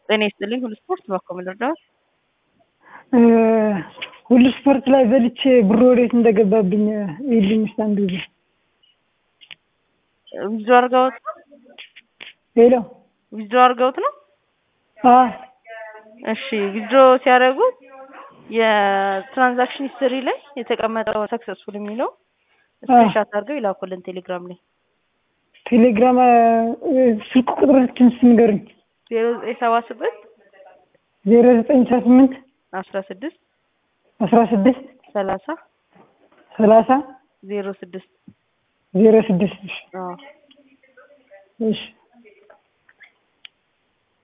ጤና ይስጥልኝ ሁሉ ስፖርት በኮ ልርዳዎት? ሁሉ ስፖርት ላይ በልቼ ብሩ ወዴት እንደገባብኝ ይልኝ እስኪ አንድ ጊዜ ዊዝድሮ አድርገውት ሄሎ ዊዝድሮ አድርገውት ነው? አዎ እሺ ዊዝድሮ ሲያደርጉት የትራንዛክሽን ሂስትሪ ላይ የተቀመጠው ሰክሰስፉል የሚለው ስክሪንሻት አድርገው ይላኩልን ቴሌግራም ላይ ቴሌግራም ስልክ ቁጥሮችን ስንገሩኝ ዜሮ ዘጠኝ ሰባ ስምንት ዜሮ ዘጠኝ ሰባ ስምንት አስራ ስድስት አስራ ስድስት ሰላሳ ሰላሳ ዜሮ ስድስት ዜሮ ስድስት አዎ እሺ